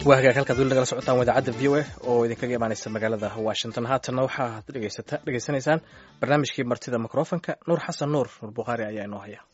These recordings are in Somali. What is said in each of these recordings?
waa hagaag halkaad weli nagala socotaan wadaacadda v o a oo idinkaga imaaneysa magaalada washington haatanna waxaad dhegeysanaysaan barnaamijkii martida mikrofonka nuur xasan nuur nuur bukhaari ayaa inoo haya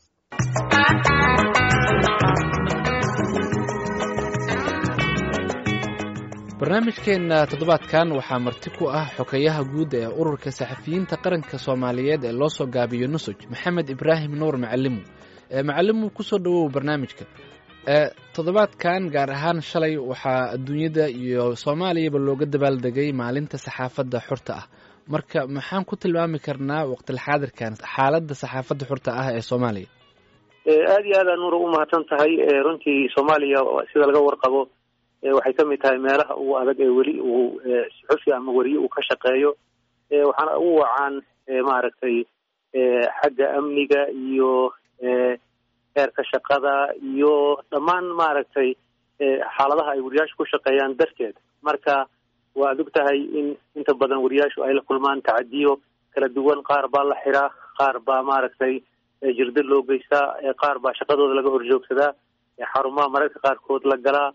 barnaamijkeenna toddobaadkan waxaa marti ku ah xokeyaha guud ee ururka saxafiyiinta qaranka soomaaliyeed ee loo soo gaabiyo nusoj maxamed ibraahim nuur macalimu macalimu kusoo dhawow barnaamijka toddobaadkan gaar ahaan shalay waxaa adduunyada iyo soomaaliyaba looga dabaaldegay maalinta saxaafadda xorta ah marka maxaan ku tilmaami karnaa waqtilxaadirkan xaaladda saxaafadda xorta ah ee soomaaliya aada iyo aada nuur u mahadsan tahay runtii soomaaliya sida laga warqabo waxay kamid tahay meelaha ugu adag ee weli uu suxufi ama weriye uu ka shaqeeyo waxaana ugu wacaan maaragtay xagga amniga iyo heerka shaqada iyo dhammaan maaragtay xaaladaha ay wariyaashu ku shaqeeyaan darteed marka waa ad og tahay in inta badan wariyaashu ay la kulmaan tacadiyo kala duwan qaar baa la xiraa qaar baa maaragtay jirdo loo geystaa qaar baa shaqadooda laga horjoogsadaa xarumaha mararka qaarkood la galaa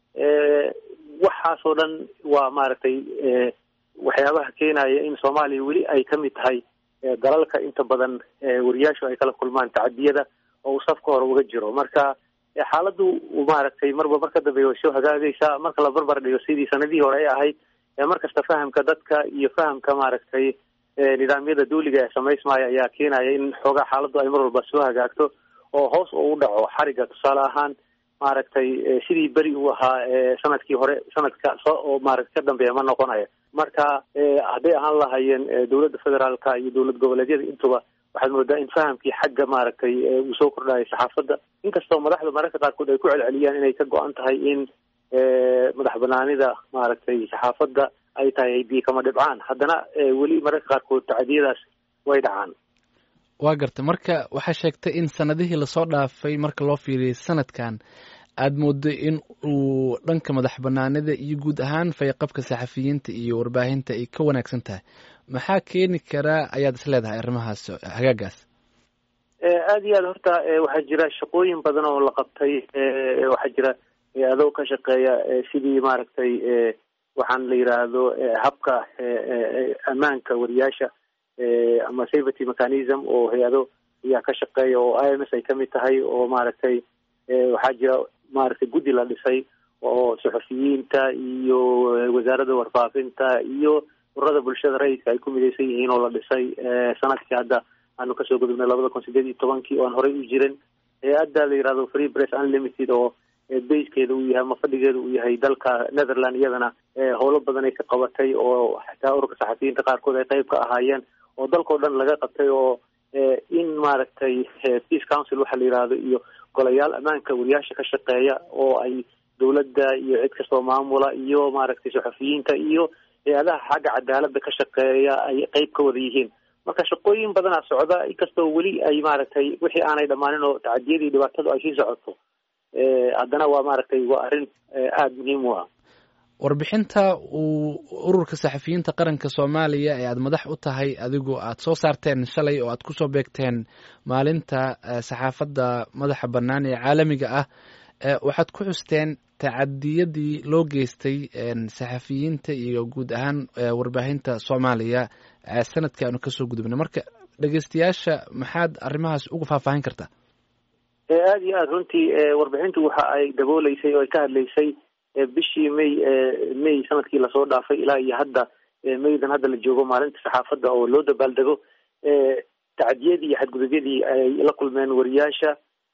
waxaasoo dhan waa maaragtay waxyaabaha keenaya in soomaaliya weli ay kamid tahay dalalka inta badan wariyaashu ay kala kulmaan tacadiyada oo uu safka hore uga jiro marka xaaladdu maaragtay marba mar ka dambeeya way soo hagaagaysaa marka la barbar dhigo sidii sanadihii hore ay ahayd markasta fahamka dadka iyo fahamka maaragtay nidaamyada duuliga ee samaysmaya ayaa keenaya in xoogaa xaaladdu ay mar walba soo hagaagto oo hoos oo u dhaco xariga tusaale ahaan maaragtay sidii beri uu ahaa sanadkii hore sanadka soo oo maaragta ka dambeeya ma noqonayo marka hadday ahaan lahayeen dowladda federaalka iyo dowlad goboleedyada intuba waxaad moodaa in fahamkii xagga maaragtay uu soo kordhayo saxaafadda inkastoo madaxda mararka qaarkood ay ku celceliyaan inay ka go-an tahay in madax banaanida maaragtay saxaafadda ay tahay biyo kama dhibcaan haddana weli mararka qaarkood tacadiyadaas way dhacaan waa garta marka waxaa sheegtay in sanadihii lasoo dhaafay marka loo fiiriyay sanadkan aada moodo in uu dhanka madax banaanida iyo guud ahaan fayqabka saxafiyiinta iyo warbaahinta ay ka wanaagsan tahay maxaa keeni karaa ayaad is leedahay arrimahaas hagaagaas aada iyo aad horta waxaa jira shaqooyin badan oo la qabtay waxaa jira adoo ka shaqeeya sidii maaragtay waxaan la yidhaahdo habka ammaanka wariyaasha ama safety mechanism oo hay-ado ayaa ka shaqeeya oo i m s ay kamid tahay oo maaragtay waxaa jira maaragtay guddi la dhisay oo suxufiyiinta iyo wasaaradda warfaafinta iyo ururada bulshada rayidka ay ku midaysan yihiin oo la dhisay sanadkii hadda aanu kasoo gudubnay labada kun sideed iyo tobankii oo aan horey u jirin hay-adda la yihahdo free press unlimited oo bayskeeda uu yahay ama fadhigeeda uu yahay dalka netherland iyadana howlo badan ay ka qabatay oo xataa ururka saxafiyiinta qaarkood ay qeyb ka ahaayeen oo dalkao dhan laga qabtay oo in maaragtay peace council waxa la yihahdo iyo golayaal ammaanka wariyaasha ka shaqeeya oo ay dowladda iyo cid kastoo maamula iyo maaragtay saxafiyiinta iyo hay-adaha xagga cadaaladda ka shaqeeya ay qeyb ka wada yihiin marka shaqooyin badanaa socda inkastoo weli ay maaragtay wixii aanay dhammaanin oo tacadiyadii dhibaatadu ay sii socoto haddana waa maaragtay waa arrin aada muhiim u ah warbixinta uu ururka saxafiyiinta qaranka soomaaliya ee aada madax u tahay adigu aada soo saarteen shalay oo aad kusoo beegteen maalinta saxaafadda madaxa bannaan ee caalamiga ah waxaad ku xusteen tacadiyadii loo geystay saxafiyiinta iyo guud ahaan warbaahinta soomaaliya sanadkii aanu kasoo gudubnay marka dhegeystayaasha maxaad arrimahaas uga faahfaahin kartaa aada iyo aada runtii warbixintu waxa ay dabooleysay oo ay ka hadlaysay bishii may may sanadkii lasoo dhaafay ilaa iyo hadda maydan hadda la joogo maalinta saxaafadda oo loo dabaaldego tacadiyadii iyo xadgudubyadii ay la kulmeen wariyaasha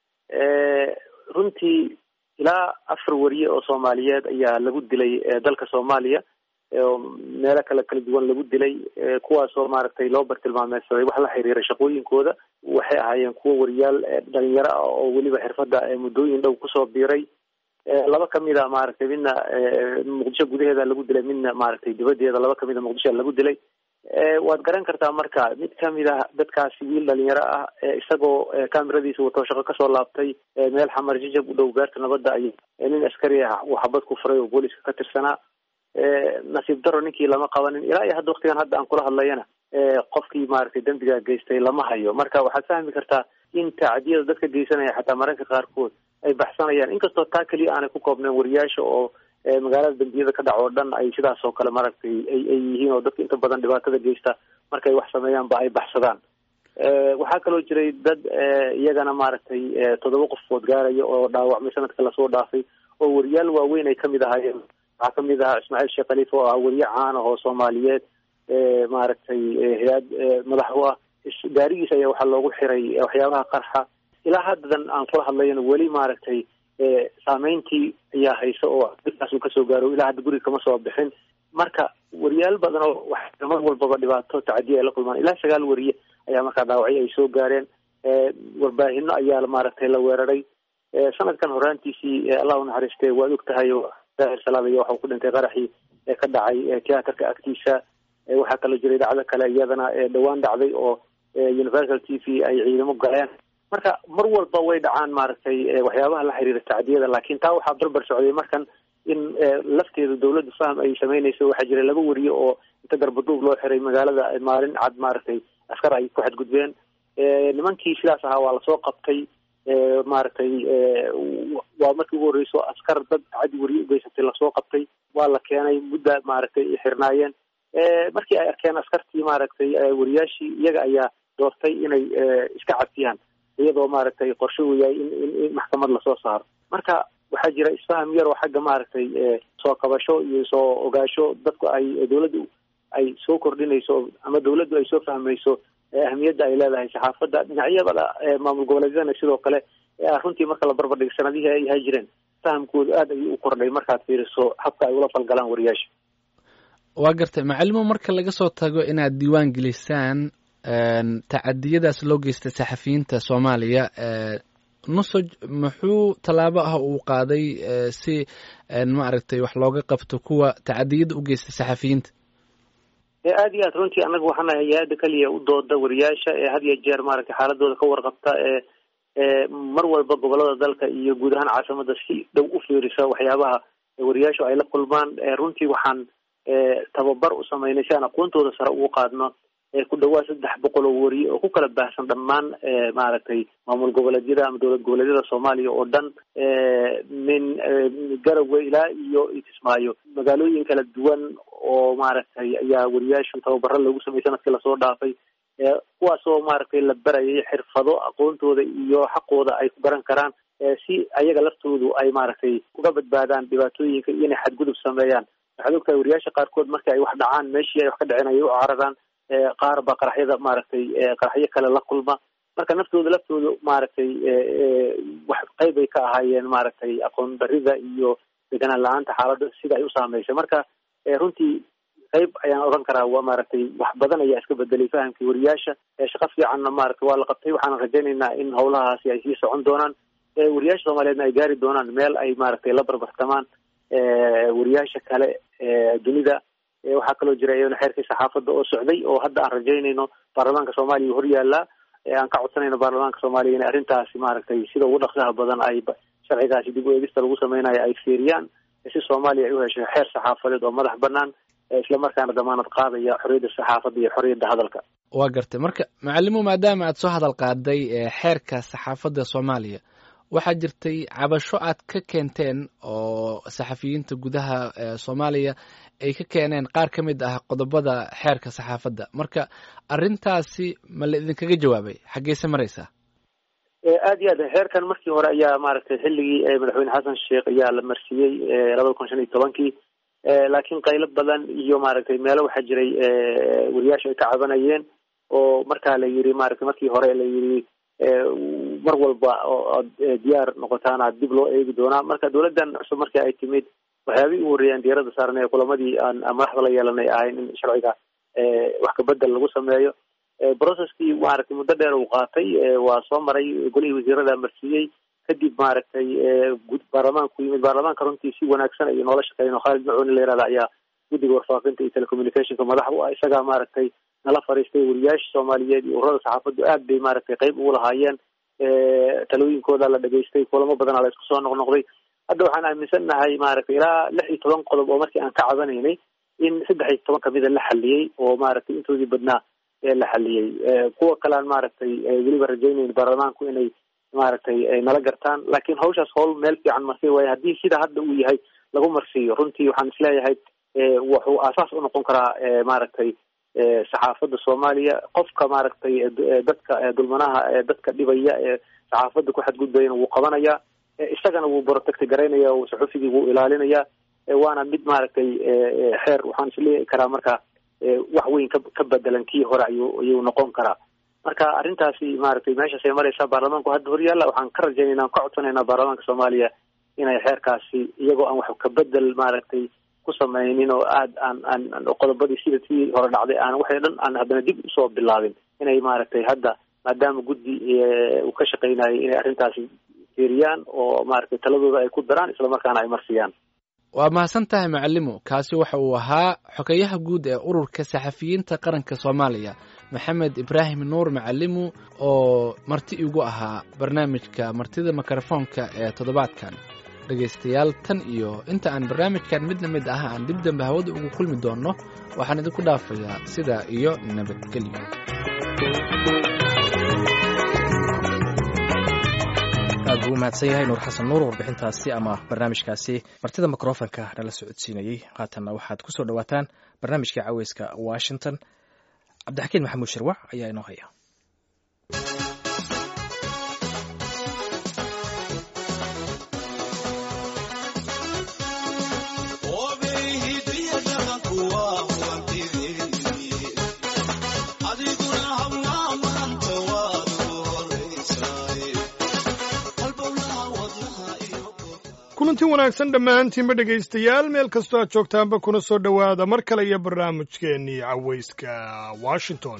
runtii ilaa afar wariye oo soomaaliyeed ayaa lagu dilay dalka soomaaliya oo meelo kale kala duwan lagu dilay kuwaasoo maaragtay loo bartilmaameysaday wax la xiriira shaqooyinkooda waxay ahaayeen kuwo wariyaal dhalinyaro ah oo weliba xirfadda muddooyin dhow kusoo biiray laba kamid a maaragtay midna muqdisho gudaheeda lagu dilay midna maaragtay dibadeeda laba kamid a muqdisho lagu dilay waad garan kartaa marka mid kamid ah dadkaasi wiil dhalinyaro ah isagoo kameradiisa wato shaqo kasoo laabtay meel xamar jijab u dhow beerta nabadda ay nin askari ah uu xabad ku furay oo booliska ka tirsanaa nasiib daro ninkii lama qabanin ilaa iyo hadda waktigan hadda aan kula hadlayana qofkii maaragtay dembiga geystay lama hayo marka waxaad fahmi kartaa in tacadiyada dadka geysanaya xataa mararka qaarkood ay baxsanayaan inkastoo taa keliya aanay ku koobneen wariyaasha oo magaalada dambiyada ka dhac oo dhan ay sidaas oo kale maaragtay ay ay yihiin oo dadka inta badan dhibaatada geysta markay wax sameeyaanba ay baxsadaan waxaa kaloo jiray dad iyagana maaragtay toddoba qofood gaaraya oo dhaawacmay sanadka lasoo dhaafay oo wariyaal waaweyn ay kamid ahaayeen waxaa kamid ahaa ismaaciil sheekh khaliifa oo ah weriye caan ah oo soomaaliyeed maaragtay hay-ad madax u ah gaarigiisa ayaa waxaa loogu xiray waxyaabaha qarxa ilaa haddan aan kula hadlayno weli maaragtay saameyntii ayaa haysa oo dadkaas uu kasoo gaaro ilaa hadda guriga kama soo bixin marka wariyaal badan oo wax mar walbaba dhibaato tacadiya ay la kulmaan ilaa sagaal wariye ayaa markaa dhaawacyo ay soo gaareen warbaahino ayaa maaragtay la weeraray sanadkan horaantiisii allah u naxariistay waad og tahay oo daahir salaadaya waxa uu ku dhintay qaraxii ee ka dhacay tiyaatarka agtiisa waxaa kaloo jiray dhacdo kale iyadana dhawaan dhacday oo universal t v ay ciidamo galeen marka mar walba way dhacaan maaragtay waxyaabaha la xiriira tacdiyada laakiin taa waxaa barbar socday markan in lafteeda dawladda faham ay sameynayso waxaa jira laba wariye oo inta garbaduub loo xiray magaalada maalin cad maaragtay askar ay ku xadgudbeen nimankii sidaas ahaa waa lasoo qabtay maaragtay waa markii ugu horreyso askar dad cadi wariye ugeysatay lasoo qabtay waa la keenay mudda maaragtay xirnaayeen markii ay arkeen askartii maaragtay wariyaashii iyaga ayaa doortay inay iska cadfiyaan iyadoo maaragtay qorshe uu yahay in in maxkamad lasoo saaro marka waxaa jira isfaham yar oo xagga maaragtay soo kabasho iyo soo ogaasho dadku ay dawladdu ay soo kordhinayso ama dawladdu ay soo fahmayso ahamiyadda ay leedahay saxaafadda dhinacyada maamul goboleedyadana sidoo kale runtii marka la barbar dhigo sanadihii ay ahay jireen fahamkoodu aad ayuu u kordhay markaad fiiriso habka ay ula falgalaan wariyaasha waa gartay macalimo marka laga soo tago inaad diiwaan gelisaan tacadiyadaas loo geystay saxafiyiinta soomaaliya nusoj muxuu tallaabo ah uu qaaday si maaragtay wax looga qabto kuwa tacadiyada u geystay saxafiyiinta aada iyo aad runtii anaga waxaana hay-ada keliya u dooda wariyaasha ee had iyo jeer maaragtay xaaladooda ka warqabta ee mar walba gobolada dalka iyo guud ahaan caasimada si dhow u fiirisa waxyaabaha wariyaashu ay la kulmaan runtii waxaan tababar u sameynay si aan aqoontooda sare ugu qaadno ku dhawaad saddex boqol oo wariye oo ku kala baahsan dhammaan maaragtay maamul goboleedyada ama dowlad goboleedyada soomaaliya oo dhan min garowe ilaa iyo kismaayo magaalooyin kala duwan oo maaragtay ayaa wariyaashu tababaro loogu sameeyey sanadkii lasoo dhaafay kuwaasoo maaragtay la barayay xirfado aqoontooda iyo xaqooda ay ku garan karaan si ayaga laftoodu ay maaragtay uga badbaadaan dhibaatooyinka iyo inay xadgudub sameeyaan waxaad ogtahay wariyaasha qaarkood marka ay wax dhacaan meeshii ay wax ka dhaceen ayay u cararaan qaar ba qaraxyada maaragtay qaraxyo kale la kulma marka naftooda laftooda maaragtay wax qayb ay ka ahaayeen maaragtay aqoon darida iyo deganaan la-aanta xaaladda sida ay u saameysay marka runtii qayb ayaan odhan karaa waa maaragtay wax badan ayaa iska bedelay fahamkii wariyaasha shaqo fiicanna maaragtay waa la qabtay waxaan rajaynaynaa in hawlahaasi ay sii socon doonaan wariyaasha soomaaliyeedna ay gaari doonaan meel ay maaragtay la barbartamaan wariyaasha kale dunida waxaa kaloo jira iyadana xeerkii saxaafadda oo socday oo hadda aan rajaynayno baarlamaanka soomaaliya hor yaallaa aan ka codsanayno baarlamaanka soomaaliya in arrintaasi maaragtay sida ugu dhaqsaha badan ay sharcigaasi dib u eegista lagu sameynayo ay fiiriyaan si soomaaliya ay u hesho xeer saxaafadeed oo madax banaan islamarkaana damaanad qaadaya xorriyadda saxaafadda iyo xorriyadda hadalka waa gartay marka macalimo maadaama aad soo hadal qaaday xeerka saxaafadda soomaaliya waxaa jirtay cabasho aad ka keenteen oo saxafiyiinta gudaha soomaaliya ay ka keeneen qaar ka mid ah qodobada xeerka saxaafadda marka arrintaasi ma la idinkaga jawaabay xaggeyse maraysaa aada iyo aad xeerkan markii hore ayaa maaragtay xilligii madaxweyne xasan sheekh ayaa la marsiiyey labada kun shan iyo tobankii laakiin qaylo badan iyo maaragtay meelo waxaa jiray wariyaasha ay ka cabanayeen oo markaa la yiri maaragtay markii hore la yiri mar walba oo aad diyaar noqotaan aad dib loo eegi doonaa marka dawladdan cusub markii ay timid waxyaabihii ugu horreeyaan diyaarada saarnay kulamadii aan madaxda la yeelanay ahayn in sharciga wax kabedel lagu sameeyo processkii maaragtay muddo dheer uu qaatay waa soo maray golihii wasiirada marsiiyey kadib maaragtay baarlamaanku yimid baarlamaanka runtii si wanaagsan iyo noola shaqeyn oo khaalid macuuni la yihahda ayaa guddiga warfaafinta iyo telecommunicationka madax u ah isagaa maaragtay nala fariistay wariyaasha soomaaliyeed iyo ururada saxaafaddu aad bay maaragtay qayb ugu lahaayeen talooyinkooda la dhegaystay kulamo badana la isku soo noqnoqday hadda waxaan aaminsan nahay maaragtay ilaa lix iyo toban qodob oo markii aan ka cabanaynay in saddex iyo toban kamida la xaliyey oo maaragtay intoodii badnaa la xaliyey kuwa kalean maaragtay weliba rajaynayn baarlamaanku inay maaragtay nala gartaan laakiin hawshaas howl meel fiican marsi waaye haddii sida hadda uu yahay lagu marsiiyo runtii waxaan isleeyahay wuxuu aasaas u noqon karaa maaragtay saxaafadda soomaaliya qofka maaragtay dadka dulmanaha dadka dhibaya ee saxaafadda ku xadgudbayana wuu qabanaya isagana wuu protect garaynaya saxufigii wuu ilaalinaya waana mid maaragtay xeer waxaan isleeyahi karaa marka wax weyn ka ka bedelan kii hore ayuu ayuu noqon karaa marka arrintaasi maaragtay meeshaasay mareysaa baarlamaanku hadda horyaalla waxaan ka rajaynayna ka codsanayna baarlamaanka soomaaliya inay xeerkaasi iyagoo aan wax kabedel maaragtay ku sameynin oo aad aan aan qodobadii sida tii hore dhacday aan waxay dhan aan haddana dib usoo bilaabin inay maaragtay hadda maadaama guddi uu ka shaqeynayay inay arrintaasi fiiriyaan oo maaragtay taladooda ay ku daraan islamarkaana ay marsiyaan waa mahadsan tahay macalimo kaasi waxa uu ahaa xogeyaha guud ee ururka saxafiyiinta qaranka soomaaliya maxamed ibraahim nuur macalimu oo marti igu ahaa barnaamijka martida mikrofoonka ee toddobaadkan dhegaystayaal tan iyo inta aan barnaamijkan mid la mid ah aan dib dambe hawada ugu kulmi doonno waxaan idinku dhaafayaa sidaa iyo nabadgelyo aad buu u mahadsan yahay nuur xasan nuur warbixintaasi ama barnaamijkaasi martida mikrofonka nala socodsiinayey haatanna waxaad ku soo dhowaataan barnaamijkai caweyska washington cabdixakiin maxamuud shirwac ayaa inoo haya kulanti wanaagsan dhammaantiinba dhegaystayaal meel kastoo aad joogtaanba kuna soo dhowaada mar kale iyo barnaamijkeennii cawayska washington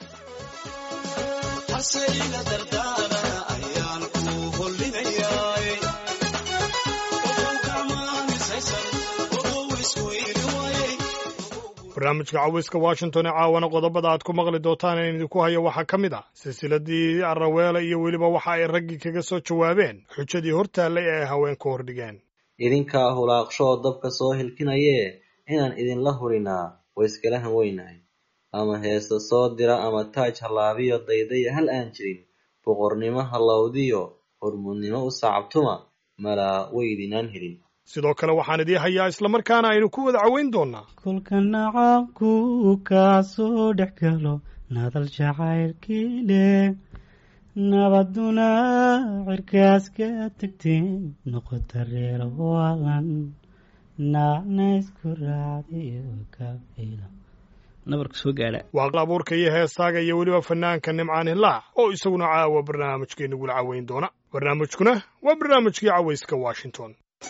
barnaamijka cawayska washington ee caawana qodobada aad ku maqli doontaan in idinku hayo waxaa ka mid ah silsiladii araweela iyo weliba waxa ay raggii kaga soo jawaabeen xujadii hortaallay ee ay haweenka hordhigeen idinkaa hulaaqshoo dabka soo hilkinayee inaan idinla hurinaa way iskala hanweynahay ama heese soo dira ama taaj hallaabiyo daydaya hal aan jirin boqornimo hallowdiyo hormuudnimo u sacabtuma malaa waydinaan helin sidoo kale waxaan idii hayaa islamarkaana aynu ku wada caweyn doonaa kolka nacaabku kaa soo dhex galo nadal jacaylkii leh nabaduna cirkaas ka tagteen noqota reer waalan naacna isku raacdayo ka fila nabarka soo gaadha waa abuurka iyo heestaaga iyo weliba fanaanka nimcaan hilaac oo isaguna caawa barnaamijkeenugula caweyn doona barnaamijkuna waa barnaamijkii cawayska washington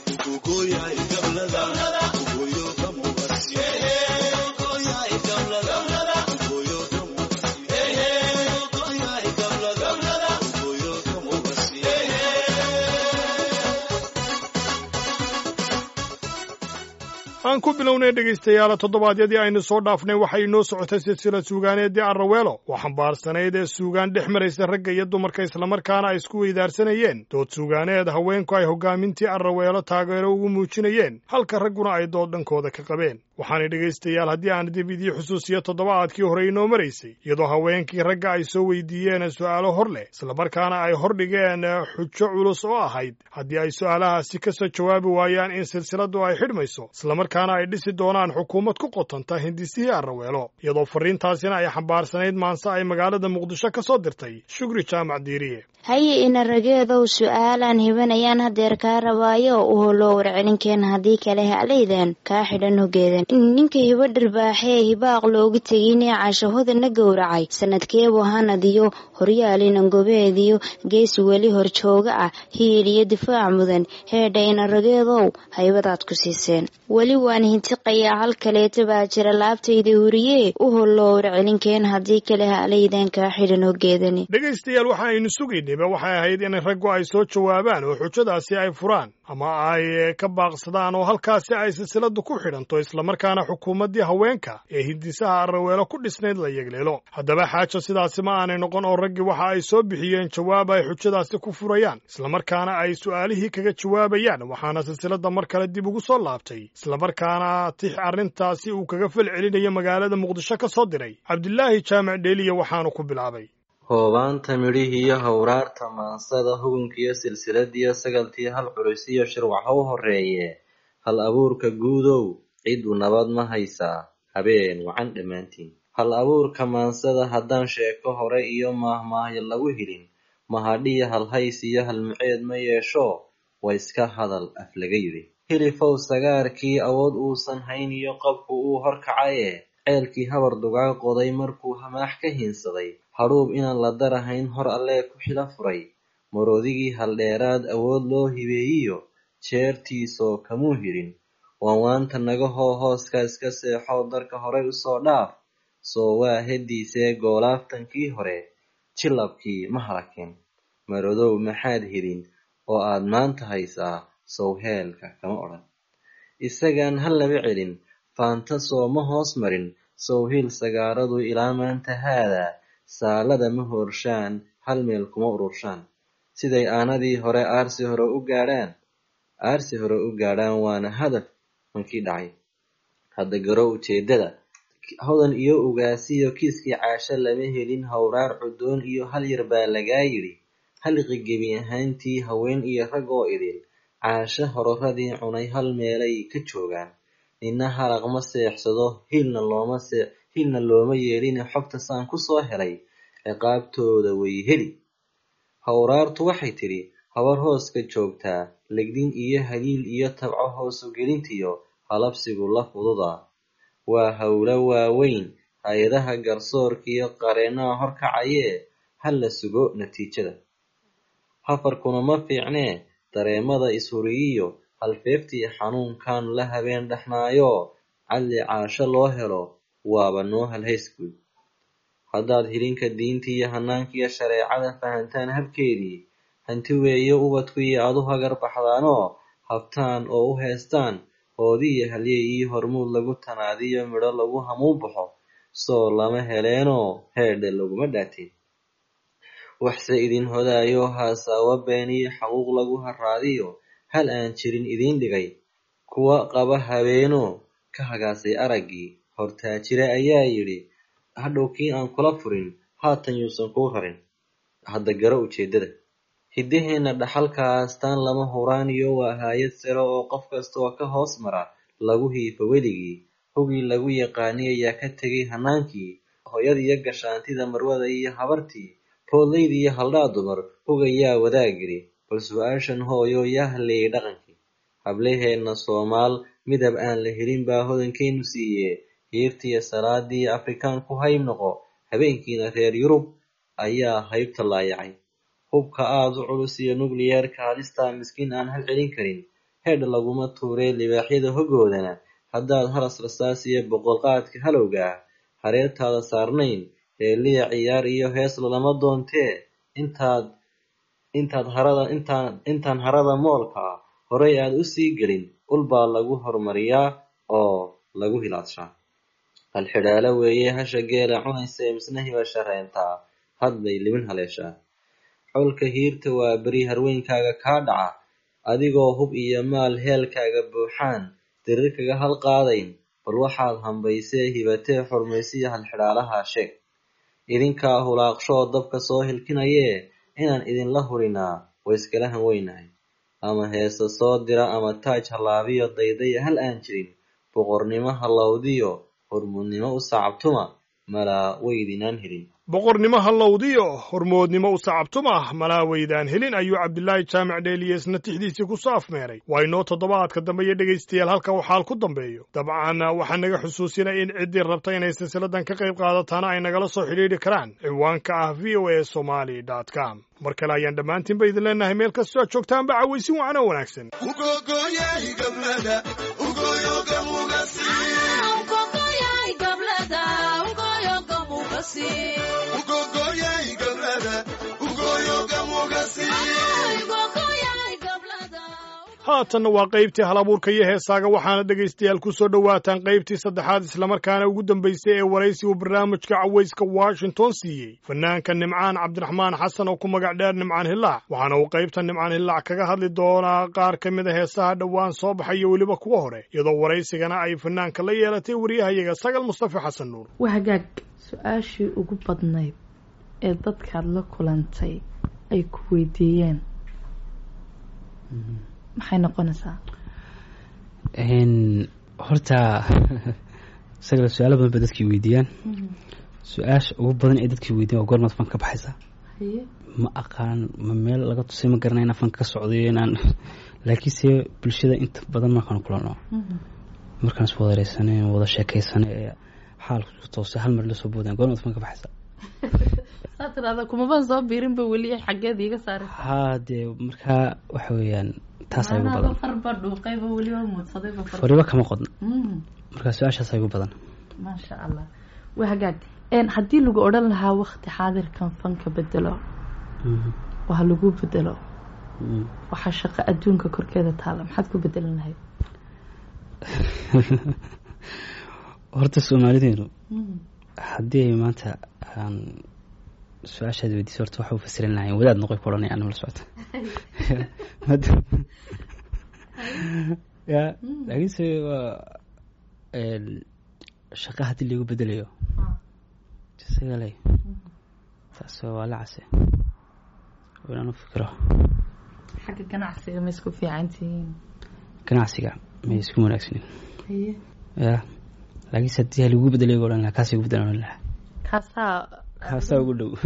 aan ku bilownay dhegaystayaala toddobaadyadii aynu soo dhaafnay waxay inoo socotay silsila suugaaneeddii arraweelo oo xambaarsanayd ee suugaan dhex maraysa ragga iyo dumarka islamarkaana ay isku weydaarsanayeen dood suugaaneed haweenku ay hoggaamintii arraweelo taageero ugu muujinayeen halka ragguna ay dood dhankooda ka qabeen waxaanay dhegaystayaal haddii aan dib idii xusuusiyo toddobaadkii hore inoo maraysay iyadoo haweenkii ragga ay soo weydiiyeen su'aalo hor leh islamarkaana ay hordhigeen xujo culus oo ahayd haddii ay su'aalahaasi ka soo jawaabi waayaan in silsiladu ay xidhmayso islamarkaana ay dhisi doonaan xukuumad ku qotanta hindisihii arraweelo iyadoo farriintaasina ay xambaarsanayd maanse ay magaalada muqdisho ka soo dirtay shugri jaamac diiriye haye ina rageedow su'aalaan hibanayaan hadeer kaa rabaayo u holoo warcelinkeena haddii kale halaydan kaa xidhan hogeedan ninka hibo dhirbaaxee hibaaq loogu teginee cashahodana gowracay sanadkeebu hanadiyo horyaalina gobeediyo geesi weli horjooga ah hiil iyo difaac mudan heedha ina rageedow haybadaad ku siiseen weli waan hintiqayaa hal kaleeta baa jira laabtayda huriyee u holoo warcelinkeen haddii kale halaydan kaa xidhan hogeedani dhegaystayaal waxa aynu sugaynayba waxay ahayd in raggu ay soo jawaabaan oo xujadaasi ay furaan ama ay ka baaqsadaan oo halkaasi ay silsiladu ku xidhanto islamarkaana xukuumaddii haweenka ee hindisaha arraweelo ku dhisnayd la yegleelo haddaba xaaja sidaasi ma aanay noqon oo raggii waxa ay soo bixiyeen jawaab ay xujadaasi ku furayaan islamarkaana ay su'aalihii kaga jawaabayaan waxaana silsilada mar kale dib ugu soo laabtay islamarkaana tix arrintaasi uu kaga fal celinayo magaalada muqdisho ka soo diray cabdilaahi jaamac dheeliya waxaanu ku bilaabay hoobaanta midhihiiyo hawraarta maansada hugunkiiyo silsiladiyo sagaltii hal culus iyo shirwax ha u horreeye hal abuurka guudow ciddu nabad ma haysaa habeen wacan dhammaantiin hal abuurka maansada haddaan sheeko hore iyo maahmaahyo lagu helin mahadhiya halhays iyo halmuceed ma yeesho waa iska hadal af laga yidhi hilifow sagaarkii awood uusan hayn iyo qabku uu horkacaye ceelkii habar dugaa qoday markuu hamaax ka hiinsaday hadhuub inaan la darahayn hor allee ku xila furay maroodigii haldheeraad awood loo hibeeyiyo jeertiisoo kamuu hidhin waanwaanta naga hoo hooska iska seexoo darka horay usoo dhaaf soo waa hediisee goolaaftankii hore jilabkii ma halakeen marodow maxaad hidhin oo aad maanta haysaa sowheelka kama odhan isagaan ha laba celin faanta sooma hoos marin sowhiil sagaaradu ilaa maanta haadaa saalada ma hoorshaan hal meel kuma ururshaan siday aanadii hore aarsi hore u gaadhaan aarsi hore u gaadhaan waana hadaf mankii dhacay hadda garo ujeedada hodan iyo ugaasiyo kiiskii caasho lama helin howraar cudoon iyo hal yar baa lagaa yidhi haliqi gebi ahaantii haween iyo rag oo idil caasho hororadii cunay hal meelay ka joogaan nina halaq ma seexsado hilna looma hilna looma yeelin xogta saan kusoo helay ciqaabtooda way heli howraartu waxay tidhi habar hooska joogtaa legdin iyo haliil iyo tabco hoosu gelintiyo halabsigu la fududa waa howlo waaweyn hay-adaha garsoorkiiyo qareennaha horkacayee ha la sugo natiijada hafarkuna ma fiicnee dareemada ishuriyiyo halfeeftii xanuunkan la habeen dhaxnaayo cadli caasho loo helo waaba noo halhaysguud haddaad hilinka diintiiyo hanaankiiyo shareecada fahantaan habkeedii hanti weeye ubadkuiyo aad u hagar baxdaanoo habtaan oo u heestaan hoodiiyo halyey iyo hormuud lagu tanaadiyo midho lagu hamuun baxo soo lama heleenoo heedhe laguma dhaateen waxse idin hodaayo haasaawo beeniyo xaquuq lagu haraadiyo hal aan jirin idiin dhigay kuwa qaba habeeno ka hagaasay araggii hortaajire ayaa yidhi hadhow kii aan kula furin haatan yuusan kuu rarin hadda garo ujeedada hiddaheenna dhaxalkaastaan lama huraaniyo waa haayad sare oo qof kastaoo ka hoos mara lagu hiifo weligii hogii lagu yaqaani ayaa ka tegay hanaankii hooyadiiyo gashaantida marwada iyo habartii foodlaydii iyo haldhaa dumar hogayaa wadaagiri bal su-aashan hooyo yaa halleeyay dhaqankii hablaheenna soomaal midab aan la helin baa hodankaynu siiye hiirtiiyo salaadii afrikaan ku hayb noqo habeenkiina reer yurub ayaa haybta laayacay hubka aad u culus iyo nukliyeerka halistaa miskiin aan hal celin karin heedh laguma tuuree libaaxyada hogoodana haddaad haras rasaas iyo boqolqaadka halowga ah hareertaada saarnayn heeliya ciyaar iyo hees lalama doontee intaad intaad harada intaan intaan harada moolka ah horay aad u sii gelin ulbaa lagu horumariyaa oo lagu hilaadshaa halxidhaalo weeye hasha geela cunaysa misnahiba shareentaa had bay libin haleeshaa xowlka hiirta waa beri harweynkaaga kaa dhaca adigoo hub iyo maal heelkaaga buuxaan dirir kaga hal qaadayn bal waxaad hambaysee hibatee xurmaysiya halxidhaalaha sheeg idinkaa hulaaqshoo dabka soo hilkinayee inaan idinla hurinaa way iskala hanweynahay ama heese soo dira ama taaj halaabiyo daydaya hal aan jirin boqornimo hallowdiyo hormuudnimo u sacabtuma malaa weydinaan helin boqornimo hallowdiyo hormoodnimo u sacabtuma malaa weydaan helin ayuu cabdilaahi jaamac dheeliyeesna tixdiisii ku soo afmeeray waa inoo toddobaadka dambe iyo dhegaystayaal halka uu xaal ku dambeeyo dabcan waxaa naga xusuusinaya in ciddii rabta inay silsiladan ka qayb qaadataana ay nagala soo xidhiidhi karaan ciwaanka ah v o a somaly com mar kale ayaan dhammaantiinba idin leenahay meel kastoo aad joogtaanba cawaysin wacan oo wanaagsan haatanna waa qaybtii halabuurka iyo heesaaga waxaana dhegaystayaal ku soo dhowaataan qaybtii saddexaad islamarkaana ugu dambaysay ee waraysi uu barnaamijka cawayska washington siiyey fanaanka nimcaan cabdiraxmaan xasan oo ku magac dheer nimcaan hillaac waxaana uu qaybta nimcaan hillaac kaga hadli doonaa qaar ka mid a heesaha dhowaan soo baxay iyo weliba kuwa hore iyadoo waraysigana ay fanaanka la yeelatay wariyahayaga sagal mustafa xasan nuur waa hagaag su-aashii ugu badnayd ee dadkaad la kulantay ay ku weydiiyeen maxay noqonaysaa Een, horta isagala su-aalo badan ba dadkii weydiiyaan su-aasha ugu badan ee dadkii weydiiyan waa goormaad fanka ka baxaysa haye ma aqaan ma meel laga tusay ma garanay inaan fanka ka socdayo inaan laakiinse bulshada inta badan markaan kulano markaan is wada wareysanay wada sheekaysanay ee xaalku isku toosay hal mar lasoo boodaan goormaad fanka ka baxaysa saa tirahda kumabaan soo biirinba weli xaggeeda iga saaraysa haa dee markaa waxa weeyaan taasaa igu Maanaaba badan farba dhuuqayba weliba muudsadayba far fariibo kama qodna Mm, markaa su-aashaasaa igu badan maasha allah waa hagaag Een, haddii lagu odhan lahaa waqti xaadirkan fanka bedelo Mhm. waa lagu bedelo Mhm. waxaa shaqo adduunka korkeeda taala maxaad ku bedelan lahayd horta soomaalideenu Mm, haddii ay maanta aan su-aashaad weydiiso horta waxa u fasiran lahayn wadaad noqoy ku odhanaya anima la socota Maadaama- ya laakiinse waa een, shaqa haddii lagu bedelayo ah, isagale taas waa la case inaan u fikiro xagga ganacsiga ma isku fiican tihiin ganacsiga may isku wanaagsanin haye ya laakiinse haddii ha lagu bedelayo odhan lahaa kaasay ugu bedelan lahaa kaasaa kaasaa ugu dhow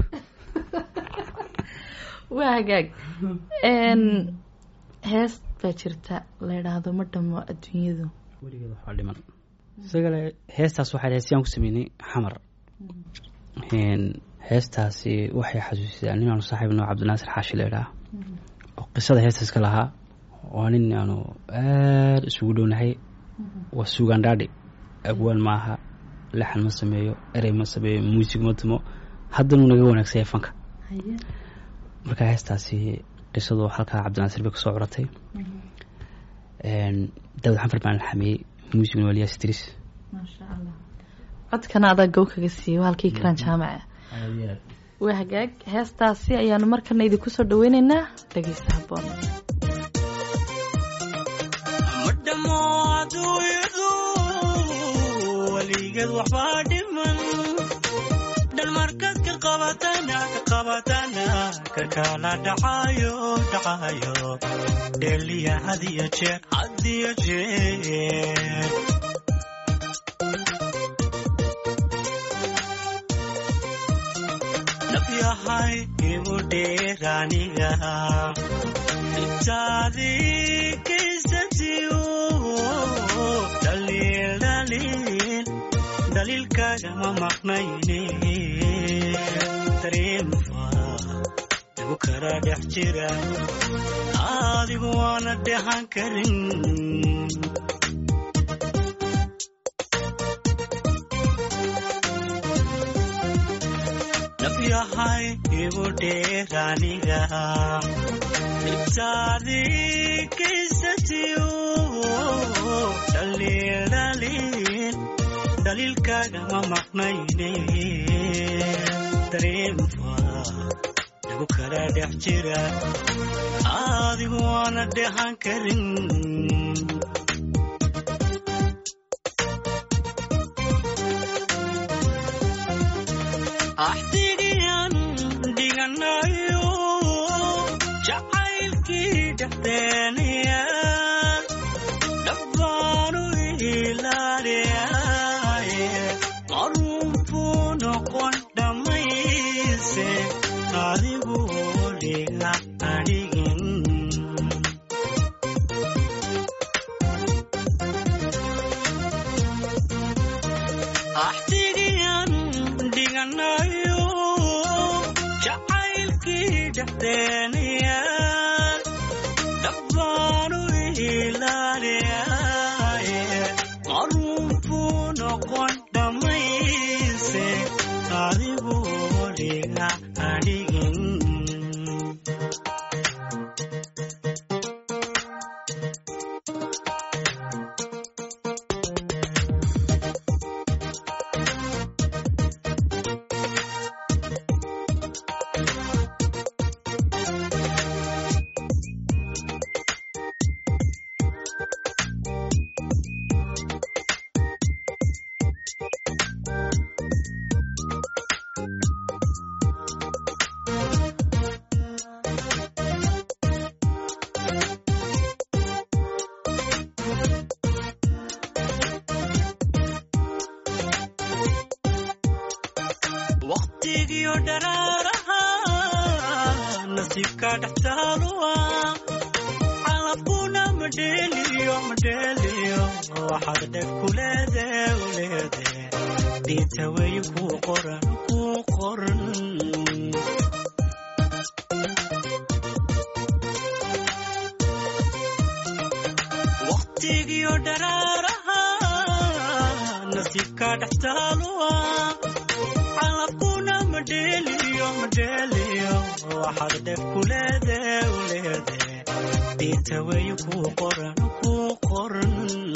waa hagaag Een, hees baa jirta la yidhaahdo ma dhamo adduunyadu weligeed waxaa dhiman isagale heestaas waxaa heestii aan ku sameynay xamar Een, heestaasi waxay xasuusisaa nin aanu saaxiib noo cabdinaasir xaashi la idhaha oo qisada heestaas ka lahaa waa nin aanu aada isugu dhownahay waa suugaan dhaadhi agwaan maaha laxan ma sameeyo erey ma sameeyo muusig ma tumo haddanuu naga wanaagsan yahay fanka haye marka heestaasi qisadu halkaa cabdinaasir bay kasoo curatay Een, daawud xanfar baan la xameeyey muusiguna waa liyaas idris maasha allah codkana adaa gow kaga siiyo halkii karan jaamaca waa hagaag heestaasi ayaanu markana idinku soo dhaweyneynaa dhegeysta haboon madhamo adduunyadu weligeed waxbaa dhiman dhalmarkaad ka qabatana ka qabatana ka kala dhacayo dhacayo dheliya hadiyo jeer hadiyo jeer nafyahay igu dheeraniga intaadii kaysatiyo dhaliil dhaliil dhaliilkaaga ma maqnayne dareemfa igu kala dhex jira adigu waana dhehan karin nafyahay igu dheeraniga intaadii kaysatiyo dhaliil dhaliil dhaliilkaaga ma maqnayne dareemfa igu kala dhex jira adigu waana dhehan karin axdigiyan dhiganayo jacaylkii dhexdeeniya dhabbaanu ilaaliyaye marunbuu noqon dhammayse adigu dhiga anigin axdigiyan dhiganayo jacaylkii dhexdeeniya dhabbaanu ilaaliyaye marunbuu noqon dhammayse adigu dhiga anigin waqtigiyo dharaaraha nasiibka dhextaaluwa calabkuna madheeliyo madheeliyo waxaad dheg ku leede u leede dhiita weeye kuu qoran kuu qoran waqtigiyo dharaaraha nasiibka dhextaaluwa calabkuna madheeliyo madheeliyo waxaad dheg ku leede u leede dhiita weeye kuu qoran kuu qoran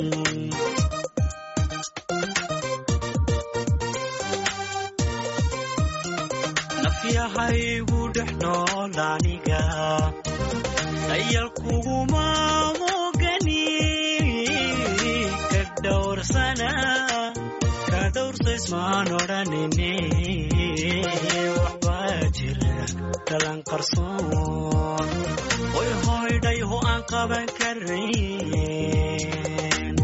nafyahaygu dhex nool aniga dayal kuguma mogani ka dhowrsana ka dhowrsaysmaan odhanine waxbaa jira dhalan qarsoon hoy hoydhayho aan qaban karayn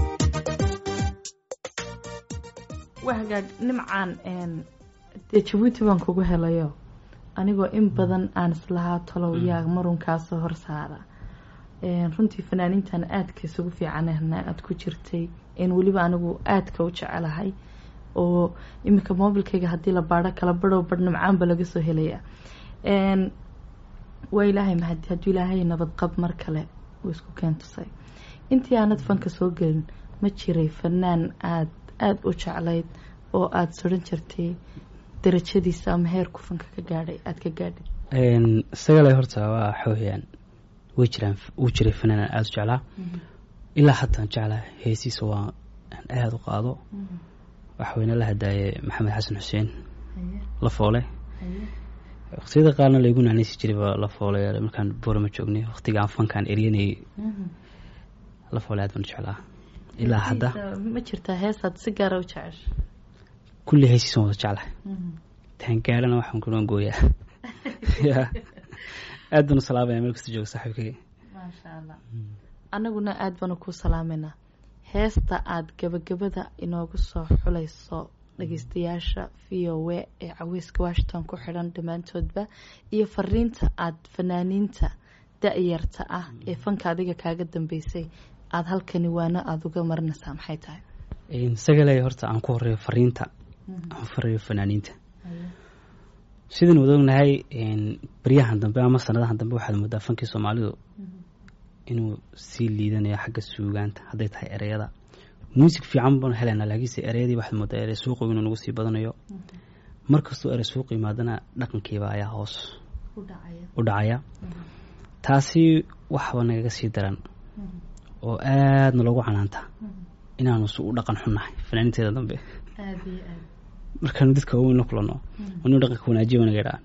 waa hagaag nimcaan een, dee jabuuti baan kugu helayo anigoo in badan aan islahaa talow yaa marunkaasoo horsaara Een, runtii fanaaniintan aadka isugu fiicanehna aada ku jirtay in weliba anigu aadka u jecelahay oo iminka mobilkayga haddii la baadho kala badhow badh nimcaanba laga soo helaya Een, waa ilaahay mahadi hadduu ilaahay nabadqab mar kale uu isku keentusay intii aanad fanka soo gelin ma jiray fanaan aada aada u jeclayd oo aada soran jirtay darajadiisa ama heerku fanka ka gaadhay aada ka gaadhay Een, isagale horta waa xooyaan way jiraan wuu jiray fanaanan aada u jeclaa ilaa hataan jeclaa heesiisa waa aan aada u qaado waxaweyne la hadaaye maxamed xasan xuseen la foole waqtiyada qaarna laygu naanaysi jiray baa la foole markaan boorama joognay waqtiga aan fankaan eryanayay la foole aad baan u jeclaa ilaa hadda ma jirtaa heesaad si gaara u jecesha kulli heesiisan wada jeclahay taan gaadhana waxaan kuna gooyaa ya aad baan u salaamaya meel kasta jooga saaxiibkayga maasha allah annaguna aada baanu ku salaameynaa heesta aada gabagabada inoogu soo xulayso dhageystayaasha v o w ee caweyska washington ku xidhan dhammaantoodba iyo fariinta aada fanaaniinta da-yarta ah ee fanka adiga kaaga dambeysay aada halkani waana aada uga marinaysaa maxay tahay isagale horta aan ku horeeyo fariinta aan farayo fanaaniinta sidaan wada ognahay baryahan dambe ama sanadahan dambe waxaad moodaa fankii soomaalidu inuu sii liidanayo xagga suugaanta hadday tahay ereyada muusig fiican baan helana laakiinse ereyadii waxaad moodaa erey suuqigu inuu nagu sii badanayo mar kastoo erey suuq yimaadana dhaqankiiba ayaa hoos u dhacaya taasi waxba nagaga sii daran oo aadna loogu canaanta inaanu si u dhaqan xunnahay fanaaniinteeda dambe markaanu dadka waaweyn la kulanno inuu dhaqanka wanaajiya naga idhaa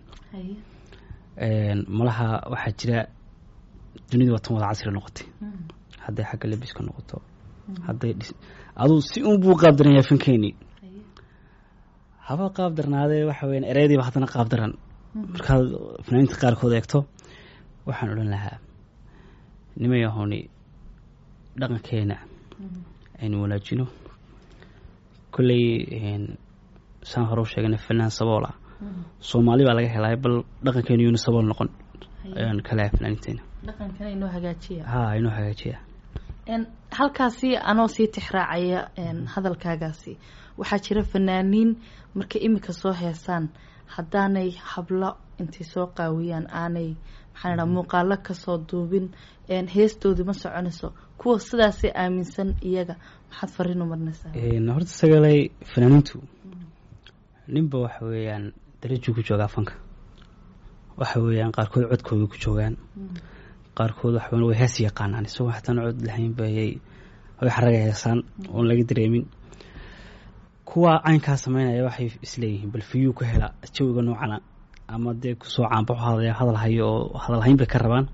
malaha waxaa jira dunida waa tan wada casri noqotay hadday xagga lebiska noqoto hadday dhis aduu si un buu qaab daran yahay fankeenii haba qaab darnaadee waxa weyan ereyadiiba haddana qaab daran markaad fanaaniinta qaarkood eegto waxaan odhan lahaa nimay ahooni dhaqankeena aynu wanaajino kolley saan hore u sheegana fanaan saboola soomaali baa laga helay bal dhaqankeenu yuuna sabool noqon ayaan ka leehay fanaaniinteena dhaqankana inoo hagaajiya ha inoo hagaajiya halkaasi anoo sii tixraacaya hadalkaagaasi waxaa jira fanaaniin markay imika soo heesaan haddaanay hablo intay soo qaawiyaan aanay maxaan idhaha muuqaalo kasoo duubin heestoodu ma soconayso kuwa sidaasay aaminsan iyaga maxaad fariin u marinaysaa horta sagalay fanaaniintu ninba waxa weeyaan darajuu ku joogaa fanka waxa weeyaan qaarkood codkooda ku joogaan qaarkood waxa way hees yaqaanaan isagoo xataan cod lahayn bayay way xaraga heesaan oon laga dareemin kuwa caynkaa sameynaya waxay isleeyihiin bal fiyuu ku hela jawiga noocana ama dee kusoo caanbaxo hadal hayo oo hadal hayn bay ka rabaan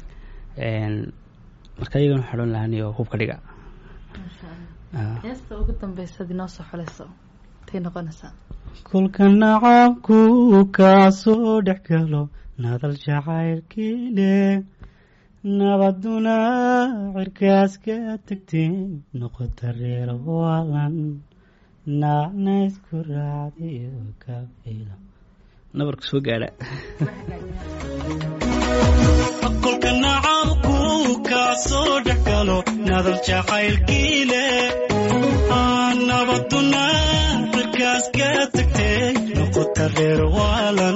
marka iyagana waxaa odhan lahaan iyo hubka dhiga heesta ugu dambeysaad inoo soo xulayso tay noqonaysaa kolka nacabku kaasoo dhex galo nadal jacaylkiile nabaduna cirkaas ka tagteen noqota reer waalan naacna isku raacdayo ka filo nabarka soo gaadha kolka nacabku kaa soo dhex galo nadal jacaylkii leh nabaduna xilkaas ka tagtay noqota reer waalan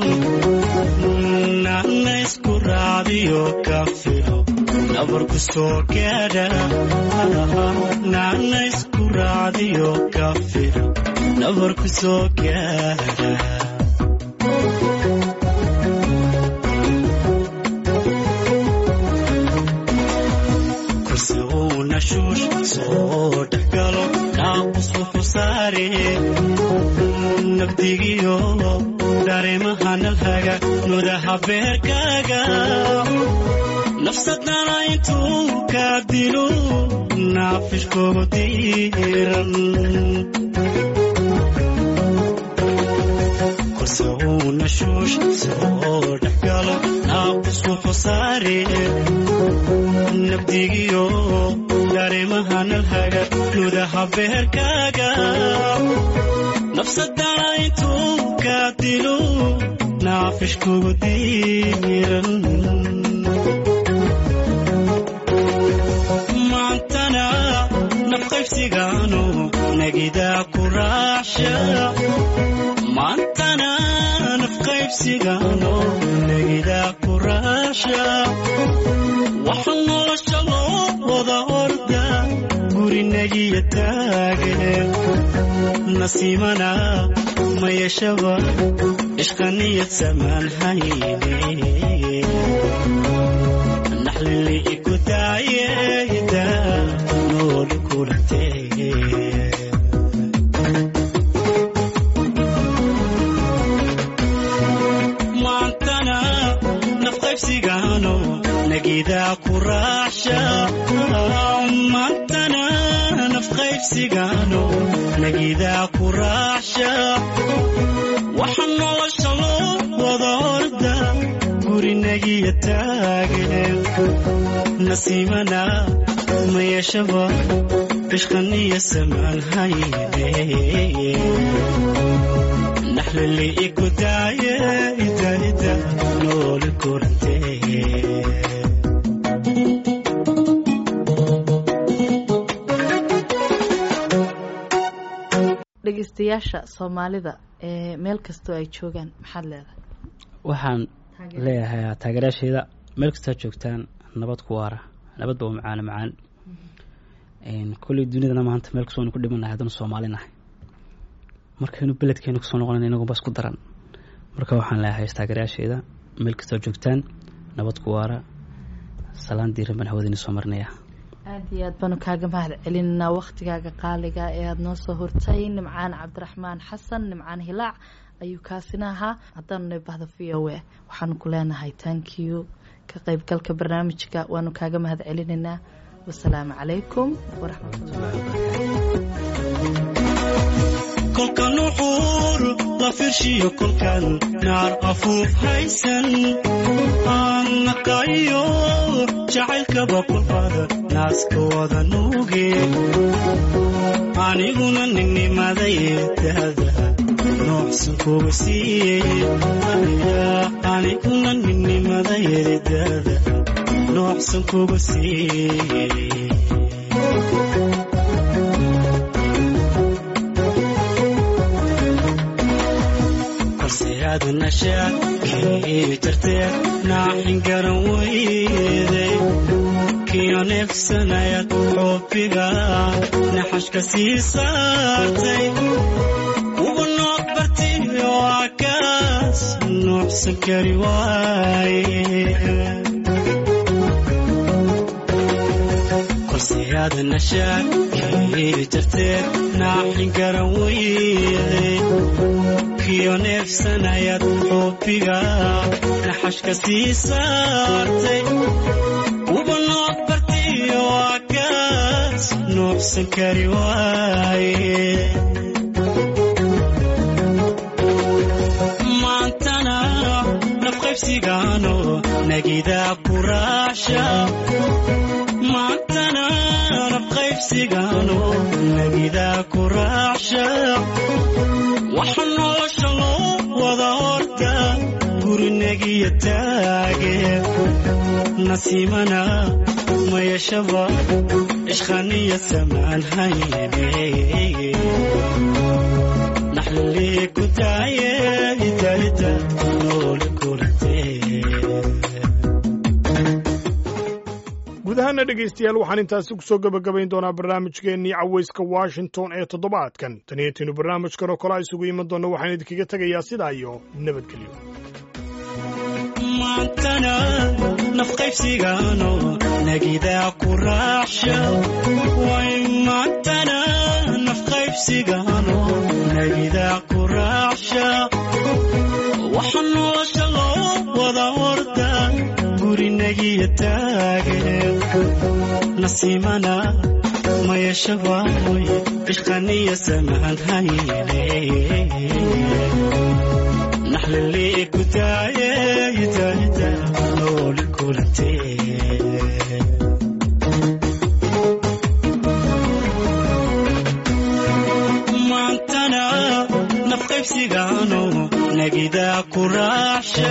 nana isku raacdiyo ka filo nabarku soo gaadha nana isku raacdiyo ka filo nabarku soo gaadha kursi uu nashuush soo dhex galo naaqus wuxuu saare nabdigiyo dareemaha nalhaga nudaha beerkaaga nafsadana intuu ka dilo naafishkoogu diiran kursi uu nashuush soo dhex galo naaqus wuxuu saare nabdigiyo dareemaha nalhaga nudaha beerkaaga nafsadana intuu ka dilo naafishkugu diiran maantana nafqaybsigaanu nagidaa ku raacsha maantana nafqaybsigaanu nagidaa ku raacsha waxaa nolosha loo wada orda gurinagiya taage nasiimana ma yeeshaba ishqaniyad samaan hayne naxlili iku daayeyda nooli kulantee maantana nafqaybsigaano nagidaa ku raacsha maantana nafqaybsigaano nagidaa ku raacsha waxa nolosha loo wada orda gurinagiya taage nasiimana ma yeeshaba ishqaniya samaan hayne naxlili iku daaye idaida nooli kurantee dhegeystayaasha soomaalida ee meel kastoo ay joogaan maxaad leedahay waxaan leeyahay taageerayaashayda meel kastaa joogtaan nabad ku waara nabad ba macaana macaan kolley dunidana maanta meel kastoo aynu ku dhimanahay haddana soomaali nahay markaynu beledkeenu kasoo noqonayna inagu bas ku daran marka waxaan leeyahay taageerayaashayda meel kastoo joogtaan nabad ku waara salaan diiran baan hawadiina soo marinaya aada iyo aad baanu kaaga mahad celinanaa waktigaaga qaaliga ee aada noo soo hortay nimcaan cabdiraxmaan xasan nimcaan hilaac ayuu kaasina ahaa haddaanu nabahda v o a waxaanu ku leenahay thank you ka qeybgalka barnaamijka waanu kaaga mahad celinaynaa wasalaamu calaykum waraxmatullahi kolka nuxuur la firshiyo kolkan naar afuuf haysan aan naqayo jacaylkaba kulfada naaska wada nuuge aniguna nignimadaydaada noocsan kuga siiye aniguna nignimadaydaada noocsan kuga siiye korseyaadu nashaakii jartee naaxin garan weyde kiyo neefsanayad xoobiga naxashka sii saartay uga nood bartiyo akaas nuucsan kari waaye korseyaada nashaakii jartee naaxin garan weyde kiyo neefsanayad xoobiga naxashka sii saartay uba nood bartiyo akaas nuucsan kari waaye maantana nafqaybsigaano nagidaa ku raacsha maantana nafqaybsigaano nagidaa ku raacsha waxa nolosha loo wada horta gurinagiyo taage nasiimana mayashaba ishqaniyo samaan hayne naxlilee ku daaye idaida nooli kulantee guud ahaana dhegaystayaal waxaan intaasi ku soo gebagabayn doonaa barnaamijkeennii cawayska washington ee toddobaadkan taniyantiinu barnaamijkan oo kale a isugu iman doonna waxaan idinkaga tegayaa sidaa iyo nabadgelyo maantana nafqaybsigaano nagidaa ku raacsha way maantana nafqaybsigaano nagidaa ku raacsha waxa nolosha loo wada orda gurinagiyo taage nasiimana mayashabaoy ishqaniyo samaan hayne naxlilee ku daaye idaida nooli kulantee maantana nafqaybsigaano nagidaa ku raacsha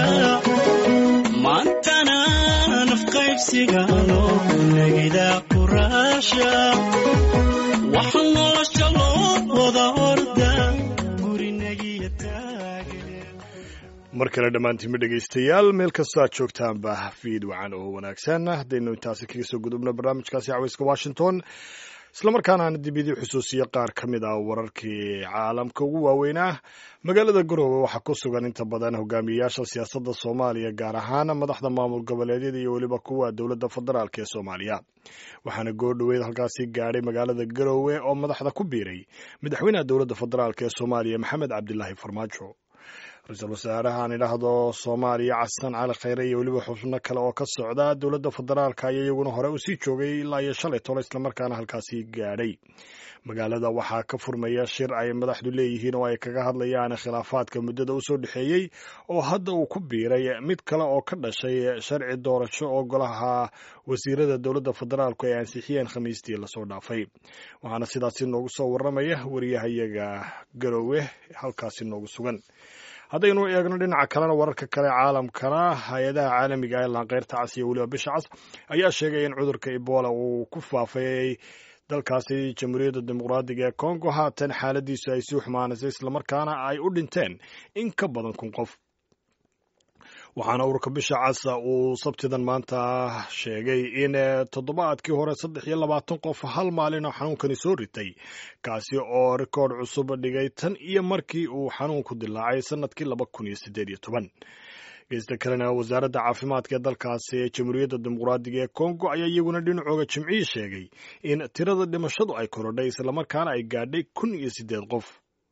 maantana nafqaybsigaano nagidaa ku raacsha waxa nolosha loo wada orda gurinagiyo taage mar kale dhammaantiinma dhegaystayaal meel kastoo aad joogtaanba fiid wacan oo wanaagsan haddaynu intaasi kaga soo gudubno barnaamijkaasi cawayska washington islamarkaana aan dib idii xusuusiyo qaar ka mid ah wararkii caalamka ugu waaweynaa magaalada garoowe waxaa ku sugan inta badan hogaamiyeyaasha siyaasadda soomaaliya gaar ahaan madaxda maamul goboleedyada iyo weliba kuwa dowladda federaalk ee soomaaliya waxaana goordhoweyd halkaasi gaadhay magaalada garoowe oo madaxda ku biiray madaxweynaha dowladda federaalk ee soomaaliya maxamed cabdilaahi farmaajo ra-iisul wasaaraha aan idhaahdo soomaaliya xasan cali khayre iyo weliba xubno kale oo ka socda dowladda federaalka ayaa iyaguna hore u sii joogay ilaa iyo shalay tolo islamarkaana halkaasi gaadhay magaalada waxaa ka furmaya shir ay madaxdu leeyihiin oo ay kaga hadlayaan khilaafaadka muddada usoo dhexeeyey oo hadda uu ku biiray mid kale oo ka dhashay sharci doorasho oo golaha wasiirada dowladda federaalku ay ansixiyeen khamiistii lasoo dhaafay waxaana sidaasi noogu soo waramaya wariyahayaga garoowe halkaasi noogu sugan haddaynu eegno dhinaca kalena wararka kale caalamkana hay-adaha caalamiga ee laanqeyrta cas iyo weliba bisha cas ayaa sheegay in cudurka ebola uu ku faafay dalkaasi jamhuuriyadda dimuqraadiga ee congo haatan xaaladiisu ay sii xumaanaysay islamarkaana ay u dhinteen in ka badan kun qof waxaana ururka bisha casa uu sabtidan maanta sheegay in toddobaadkii hore saddex iyo labaatan qof hal maalin oo xanuunkani soo ritay kaasi oo rikoord cusub dhigay tan iyo markii uu xanuunku dilaacay sanadkii laba kun iyo siddeed iyo toban geysta kalena wasaaradda caafimaadka ee dalkaasi ee jamhuuriyadda dimuqraadiga ee congo ayaa iyaguna dhinacooga jimcihii sheegay in tirada dhimashadu ay korodhay islamarkaana ay gaadhay kun iyo siddeed qof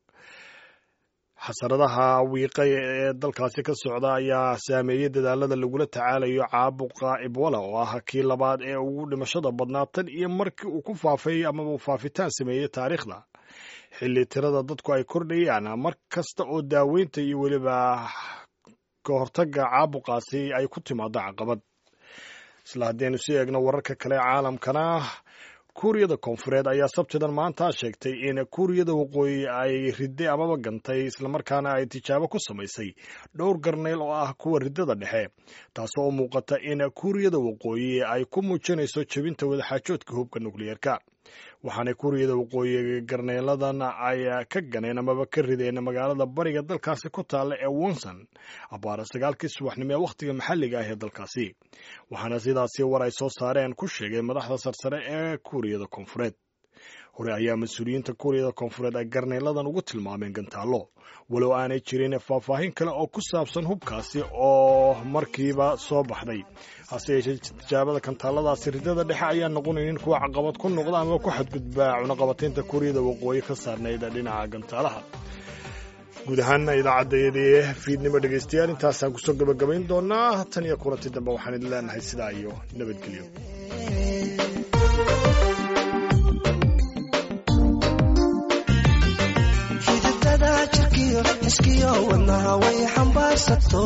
xasaradaha wiiqay ee dalkaasi ka socda ayaa saameeyey dadaalada lagula tacaalayo caabuqa ebola oo ah kii labaad ee ugu dhimashada badnaa tan iyo markii uu ku faafay amaba uu faafitaan sameeyey taariikhda xilli tirada dadku ay kordhayaan mar kasta oo daaweynta iyo weliba ka hortagga caabuqaasi ay ku timaado caqabad isla haddaynu sii eegno wararka kale caalamkana kuuriyada koonfureed ayaa sabtidan maanta sheegtay in kuuriyada waqooyi ay ridday amaba gantay islamarkaana ay tijaabo ku samaysay dhowr garneyl oo ah kuwa riddada dhexe taasoo u muuqata in kuuriyada waqooyi ay ku muujinayso jebinta wadaxaajoodka hubka nukliyeerka waxaana kuuriyada waqooyi garneyladan ay ka ganeen amaba ka rideen magaalada bariga dalkaasi ku taalla ee wonson abaara sagaalkii subaxnimo ee wakhtiga maxalliga ah ee dalkaasi waxaana sidaasi war ay soo saareen ku sheegay madaxda sarsare ee kuuriyada koonfureed hore ayaa mas-uuliyiinta kuuriyada koonfureed ay garneyladan ugu tilmaameen gantaallo walow aanay jirin faahfaahin kale oo ku saabsan hubkaasi oo markiiba soo baxday hase yeeshee tijaabada kantaalladaasi riddada dhexe ayaa noqonaynin kuwa caqabad ku noqda ama ku xadgudbaa cunaqabataynta kuuriyada waqooyi ka saarnayd dhinaca gantaalaha guud ahaana idaacaddayadii fiidnimo dhegaystayaal intaasaan kusoo gabagabayn doonaa tan iyo kulanti dambe waxaan idin leenahay sidaa iyo nabadgelyo iskiyo wadnaha way xambaarsato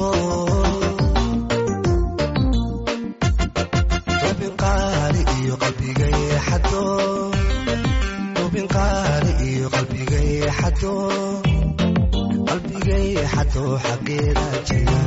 rubin qaali iyo qalbigay xado rubin qaali iyo qalbigay xado qalbigay xado xaggeeda jira